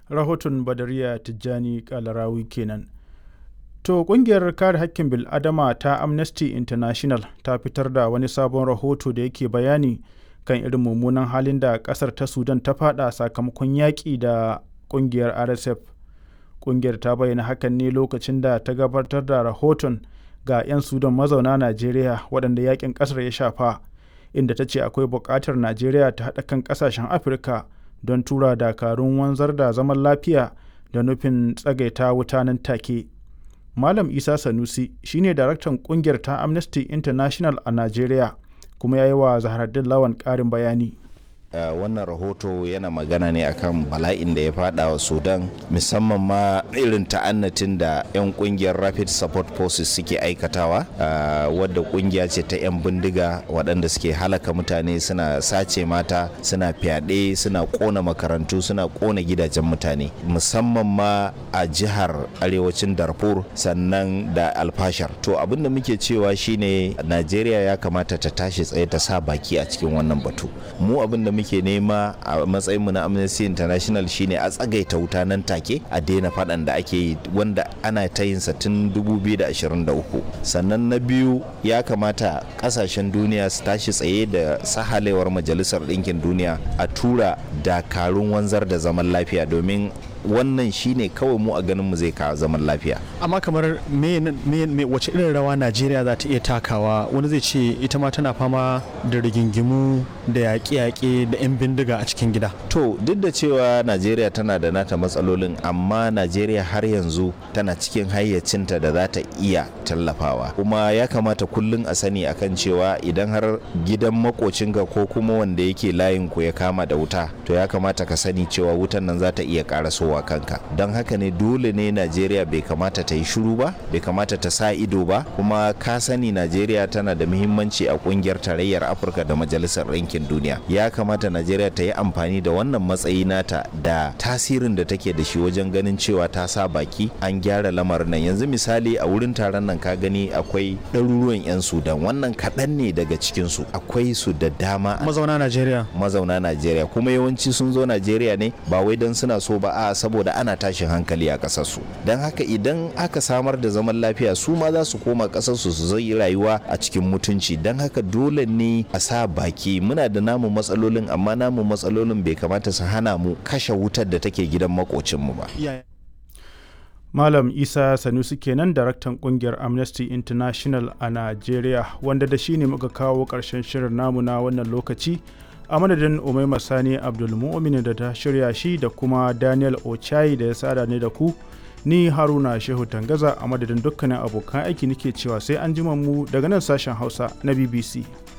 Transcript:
rahoton badariya tijjani kalarawi kenan to kungiyar kare hakkin bil'adama ta amnesty international ta fitar da wani sabon rahoto da yake bayani kan irin mummunan halin da kasar ta sudan ta fada sakamakon yaƙi da kungiyar rsf kungiyar ta bayyana hakan ne lokacin da ta gabatar da rahoton ga 'yan sudan mazauna najeriya waɗanda yakin ƙasar ya shafa inda ta ce akwai buƙatar najeriya ta haɗa kan ƙasashen afirka don tura dakarun wanzar da zaman lafiya da nufin tsagaita wuta nan take malam isa sanusi shine daraktan kungiyar ta amnesty international a najeriya kuma ya yi wa zaharaddin lawan ƙarin bayani Uh, wannan rahoto yana magana ne akan bala'in da ya fada wa sudan musamman ma irin ta'annatin da 'yan kungiyar rapid support forces suke aikatawa uh, wadda kungiya ce ta 'yan bindiga waɗanda suke halaka mutane suna sace mata suna fyaɗe suna ƙona makarantu suna ƙona gidajen mutane musamman ma a jihar arewacin darfur sannan da alfashar to abin da muke cewa shine najeriya ya kamata ta tashi tsaye ta sa baki a cikin wannan batu mu abin da muke nema a matsayinmu na amnesty international shine a tsagaita wuta nan take a daina faɗan da ake yi wanda ana ta yin tun 2023 sannan na biyu ya kamata ƙasashen duniya su tashi tsaye da sahalewar majalisar ɗinkin duniya a tura dakarun wanzar da zaman lafiya domin wannan shine kawai mu a ganin mu zai kawo zaman lafiya amma kamar me, me, me wace irin rawa najeriya za ta iya takawa wani zai ce ita ma tana fama da rigingimu da yaƙe-yaƙe da 'yan bindiga a cikin gida to duk da cewa najeriya tana da nata matsalolin amma najeriya har yanzu tana cikin hayyacinta da za ta iya tallafawa kuma ya kamata kullum a sani akan cewa idan har gidan makocinka ko kuma wanda yake layin ku ya kama da wuta to ya kamata ka sani cewa wutan nan za ta iya karasowa wa kanka don haka ne dole ne najeriya bai kamata ta yi shiru ba bai kamata ta sa ido ba kuma ka sani najeriya tana da muhimmanci a kungiyar tarayyar afirka da majalisar ɗinkin duniya ya kamata najeriya ta yi amfani da wannan matsayi nata da tasirin da take da shi wajen ganin cewa ta sa baki an gyara lamarin nan yanzu misali a wurin taron nan ka gani akwai ɗaruruwan 'yan sudan wannan kaɗan ne daga cikinsu akwai su da dama mazauna najeriya mazauna najeriya kuma yawanci sun zo najeriya ne ba wai don suna so ba a saboda ana tashin hankali a ƙasarsu don haka idan aka samar da zaman lafiya su ma za su koma ƙasarsu su zai rayuwa a cikin mutunci don haka dole ne a sa baki muna da namu matsalolin amma namu matsalolin bai kamata su hana mu kashe wutar da take gidan makocinmu ba Malam Isa Sanusi kenan daraktan kungiyar Amnesty International a Najeriya wanda da shi ne muka kawo ƙarshen shirin namu na wannan lokaci a madadin umaima sani abdulmu'min da ta shirya shi da kuma daniel ochai da ya sada ne da ku ni haruna shehu tangaza a madadin dukkanin abokan aiki nake cewa sai an jima mu daga nan sashen hausa na bbc